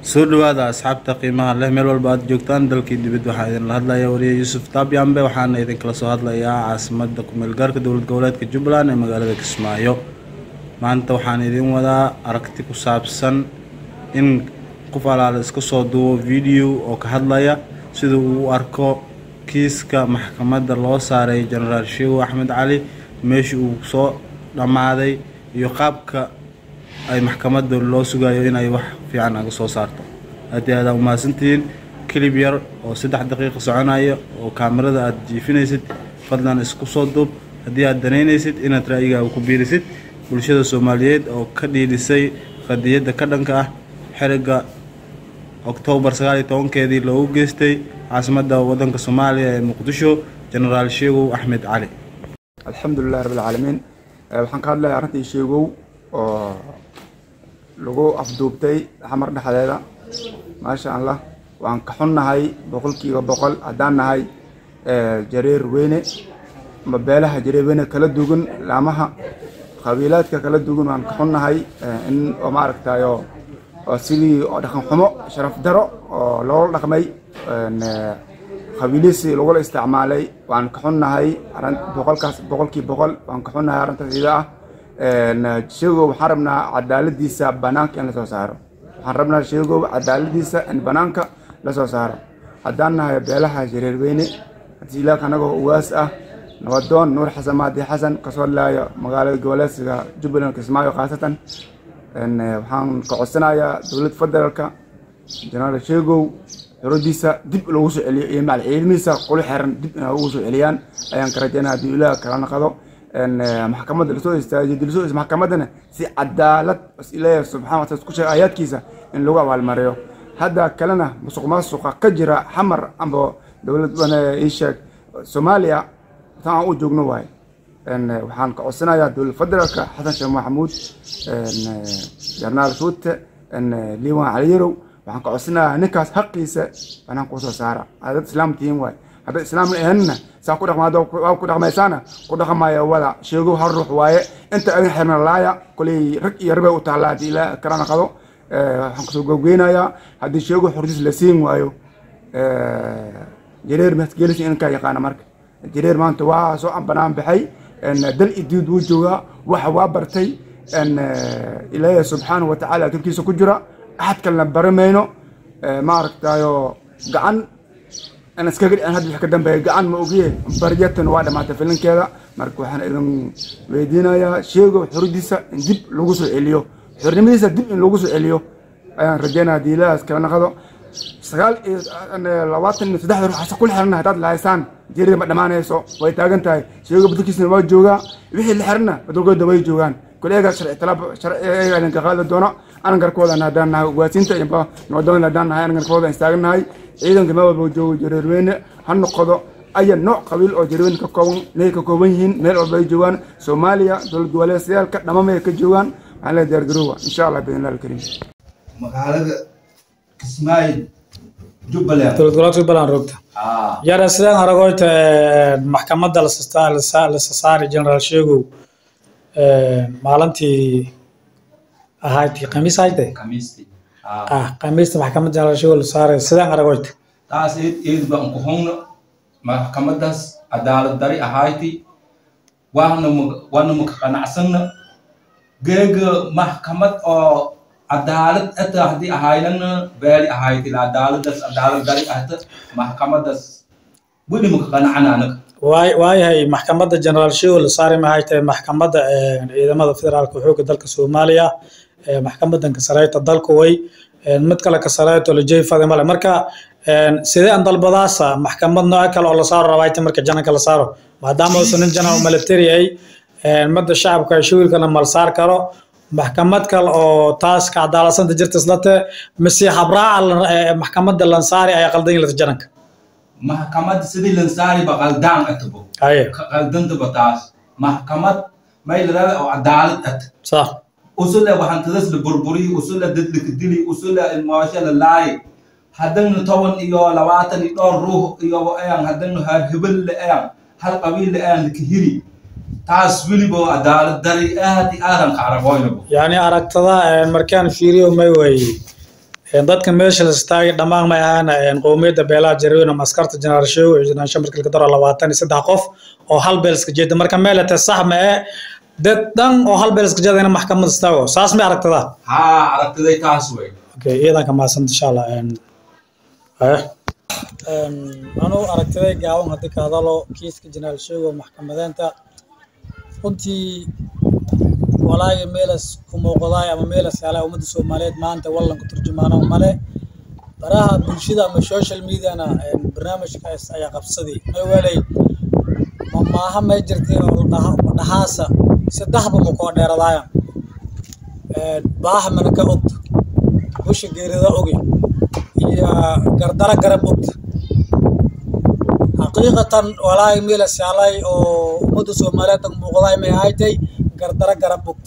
soo dhawaada asxaabta qiimaha leh meel walba aad joogtaan dalkii dibad waxaa idinla hadlaya wariye yuusuf taabyambe waxaana idinkala soo hadlayaa caasimada kumeelgaarka dowlad goboleedka jubbaland ee magaalada kismaayo maanta waxaan idin wadaa aragti ku saabsan in qof alaala iska soo duubo video oo ka hadlaya sida uu u arko kiiska maxkamadda loo saaray jenaraal sheegow axmed cali meeshii uu soo dhammaaday iyo qaabka ay maxkamadda loo sugayo inay wax fiican aga soo saarto aad iyo aadaan umahadsantihiin kilib yar oo saddex daqiiqa soconaya oo kaamirada aad jiifinaysid fadlan isku soo duub haddii aad danaynaysid inaad ra'yigaaga ku biirisid bulshada soomaaliyeed oo ka dhiidhisay qadiyadda ka dhanka ah xeriga oktoobar sagaal iyo tobankeedii loogu geystay caasimadda waddanka soomaaliya ee muqdisho jenaraal sheegow axmed cali alxamdulilahi rabbi alcaalamiin waxaan ka hadlayaa arrintii sheegow oo lagu afduubtay xamar dhexdeeda maasha allah waan ka xunnahay boqolkiiba boqol haddaan nahay jareer weyne ama beelaha jareer weyne kala duwan laamaha qabiilaadka kala duwan waan ka xunnahay in oo maaragtayo oo sidii oo dhaqan xumo sharaf daro oo loola dhaqmay qabiilisi lagula isticmaalay waan ka xunnahay boqolkaas boqolkii boqol waan ka xunnahay arrintaas ida ah sheegow waxaan rabnaa cadaaladiisa banaanka in lasoo saaro waxaan rabnaa sheegow cadaaladiisa in banaanka lasoo saaro haddaan nahay beelaha jareerweyne hadiilaaka anagoo ugaas ah nabadoon nuur xasan maadi xasan kasoo hadlaayo magaalada goboleedsiga jubbaland kismaayo khaasatan waxaan ka codsanayaa dowlad federaalka jenaraal sheegow xuradiisa dib loogu soo celiyo iyo macal ciidamihiisa quli xeran dib inay ugu soo celiyaan ayaan ka rajaynaya haddii ilaah kala naqado maxkamadda lasoo istaajiyo lasoo maxkamaddana si cadaalad ilaahay subxana wa taala ku sheegay aayaadkiisa in lagu abaalmariyo hadda kalena musuq maasuqa ka jira xamar amba dowlad ii sheeg soomaaliya tan aan u joogno waaye waxaan ka codsanayaa dowlad federaalka xasan sheekh maxamuud jarnaal shuute liiwan caliyarow waxaan ka codsanayaa ninkaas xaqiisa banaan kuu soo saara dad islaam tihiin waaye hadday islaam ahaynna saa ku dhaqma waa ku dhaqmaysaana ku dhaqmaya wada sheegow hal ruux waaye inta adin xirna laaya koley rag iyo rabay u taallaa haddii ilaa kalana qado waxaan kasoo gowgeynayaa haddii sheegow xordiis la siin waayo jareer masgeelisa inkaa yaqaana marka jareer maanta waa soo banaan baxay dal idiid wuu joogaa waxa waa bartay ilaahay subxaanahu watacaala turkiisa ku jira axad kalena baramayno maaragtayo gacan in iskaga dhicin hadda wix ka dambeeya gacan ma ogiye baryatan waa dhamaatay filinkeeda marka waxaan idin weydiinayaa sheego xuridiisa in dib lagu soo celiyo xornimadiisa dib in lagu soo celiyo ayaan rajeynaya haddii ilaahaas kala naqdo sagaal iyo labaatan iyo saddexda ruux hase kula xirana haddaad lahaysaan jeerida ma dhammaanayso way taagan tahay sheego badalkiisna waa joogaa wixii la xirana badalkooda way joogaan kuleega sharci talaab sharciga idinka qaadi doona anangarkooda haddaan nahay ugaasiinta iyo nabadoonda haddaan nahay anangarkooda istaagannahay ciidanka meel walba joogo jareerweyne ha noqdo aya nooc qabiil oo jareerweyne ka kooban inay ka kooban yihiin meel walba ay joogaan soomaaliya dowlad goboleedyaalka dhamamay ka joogaan waxaan leeyahay diyaargaroowa insha allah biidnillah alkariim magaalada kismaayo jubbaland dowlad goboleedka jubbaland rogta yara sidaan aragoyta maxkamadda lasa saari jenaraal sheegow maalintii ahaydtii khamiis ahayde kamiisti ah khamiista maxkamadda jenaraal sheegow la saaray sidaan aragoyta taas eed eed baan ku hungna maxkamadaas cadaalad dari ahayti waana waana maka qanacsanna geega maxkamad oo cadaalad ata haddii ahaynana beeli ahayti cadaaladaas cadaalad dari ahta maxkamadaas weli maka qanacana anaga waay waayahay maxkamadda jenaraal sheegow la saaray maxay tahay maxkamadda ciidamada federaalka xoogga dalka soomaaliya maxkamadan kasareeyta dalka way mid kale kasareeto lajeyfada male marka sidee aan dalbadaasa maxkamad nooc kale oo la saaro rabaayta marka jananka la saaro maadaama uusan nin janan military ay madda shacabka shawiilkana mal saar karo maxkamad kale oo taas ka cadaaladsanta jirta islate mise habraaca maxkamadda lansaari ayaa qaldan yilata jananka maxkamad sidii lansaari ba qaldaan atabo haye qaldantaba taas maxkamad may ladhada oo cadaalad ata sax usula waxantadas la burburiyi usula dad la kadili usula ilmaasho la laayi haddana toban iyo labaatan iyo dhowr ruux iyo ayaan haddana har hebel la ayaan hal qabiil la ayaan lakahiri taas weliba cadaalad dari aad iyo aadan ka aragoynabo yani aragtada markaan fiiriyo may way Een, dadka meesha la istaagay dhammaan may ahaan een, qowmiyadda beelaha jarweyne ama askarta jeneraal sheego iyo jeneraal shamarka laga daro labaatan iyo saddex qof oo hal beel iska jeeda marka meelete sax ma ee dad dhan oo hal beel iska jeeda in maxkamad istaago saas may aragtadaa haa aragtiday taas wey okay iyadan ka mahadsan insha allah een haya een anu aragtiday gaawan haddii ka hadalo kiiska jeneraal sheego maxkamadeenta runtii walaaga meelas ku muuqdaay ama meelas yaalay ummadda soomaaliyeed maanta wallanka turjumaano male baraha bulshada ama social mediana een barnaamijkaas ayaa qabsaday mawelay ma maaha may jirtay oo dhaha- dhahaasa saddexba ma koo dheeradaaya baaha mana ka ogta busha geerida ogi iyo gardara garab ogta xaqiiqatan walaahi meelas yaalay oo ummadda soomaaliyeed ang muuqdaay may ahaytay gardara garab ogta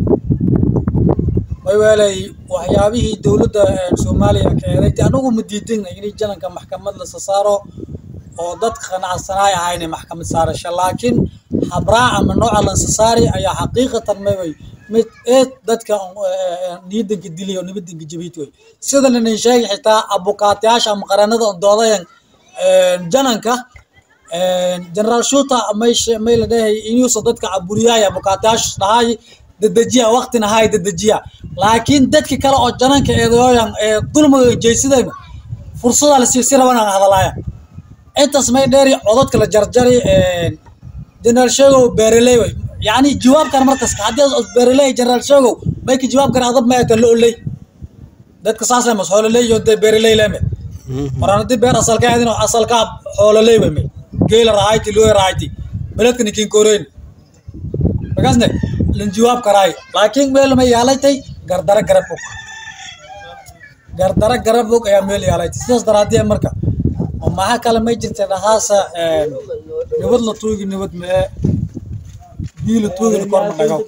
may weelay waxyaabihii dowladda eh, soomaaliya ka eeday anagu ma diidina inay jalanka maxkamad la sasaaro oo dadka qanacsanaay ahayna maxkamad saarasha laakiin habraac ama nooca lansasaari ayaa xaqiiqatan mayway mid eed dadka eh, niyadanka diliyo nibadanka jabiyt wey sida lanin sheegi xitaa abukaatayaasha ama qaranada on doodayan jananka generaal shuta may she- may la dhahay inuusan dadka caburiyaay abukaatayaasha dhahay dedejiya waqtina hay dedejiya laakiin dadki kale oo jananka eedooyan ee dulmiga jeysadayna fursada la siisi raban aan hadalaaya intaas may dheeri codadka la jarjari generaal sheegow beeraley wey yacni jawaabkan markas haddii aad beeraley generaal sheegow may ka jawaab kara adab mayatan lo oley dadka saas lemas xoololey iyo dee beeraley leme maraan haddii beer asalka aadin asalka xoololey wey may geela rahayti looy rahayti beledka nikin koreyn markaasne lan jawaab karaay laakiin meel ma yaalaytay gardara garab og gardara garab og ayaa meel yaalaytay sidaas daraadee marka oo maxa kale may jirta dhahaasa nabad la tuugi nabad mee biyo la tuugina kor ma dhagaw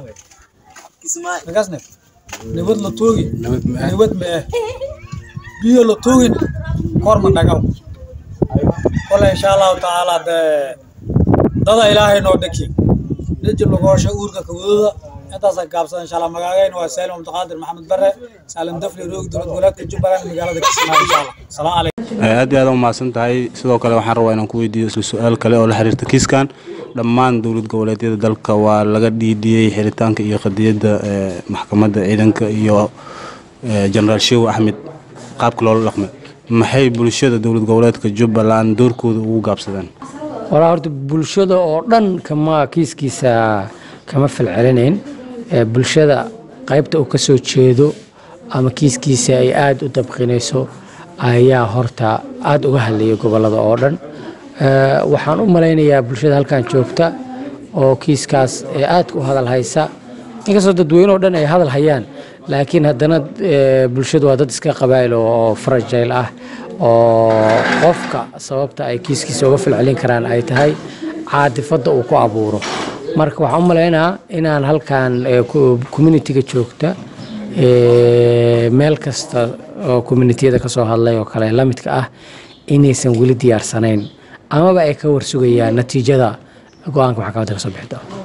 markaasne nabad la tuugi nabad mee biyo la tuugin kor ma dhagaw kole insha allahu tacaala dee dada ilaahay noo dhaki niji lugoosha uurka kawadooda intaasa gaabsada insha allah magaagayna waa saalim abdiqaadir maxamed bare saalim dafli roogi dowlad goboleedka jubbaland magaalada kismaayo insha allah salaam calaykum aad iyo aad u mahadsan tahay sidoo kale waxaan rabaa inaan ku weydiiyo isla su-aal kale oo la xiriirta kiiskan dhammaan dowlad goboleedyada dalka waa laga dhiidhiyey xiritaanka iyo qadiyadda ee, maxkamadda ciidanka iyo ee, jenaraal sheew axmed qaabka loola dhaqmay maxay bulshada dowlad goboleedka jubbaland doorkooda ugu gaabsadeen walaa horta bulshada oo dhan kama kiiskiisa kama falcelinayn ee bulshada qaybta uu ka soo jeedo ama kiiskiisa ay aada u dabqinayso ayaa horta aada uga hadlayay gobolada oo dhan Ee, waxaan u malaynayaa bulshada halkan joogta oo kiiskaas ee aadka u hadal haysa inkastoo dadweyne oo dhan ay hadal hayaan laakiin haddana ee, bulshadu waa dad iska qabaa'il oo oo fragile ah oo qofka sababta ay kiiskiisa uga falcelin karaan ay tahay caadifadda uu ku abuuro marka waxaan u malaynaa inaan halkan ee, ku- communitiga joogta ee, meel kasta oo communitiyada ka soo hadlay oo kale la midka ah inaysan weli diyaarsanayn amaba ay ka warsugayaan natiijada go-aanka maxkamadda ka soo bixi doona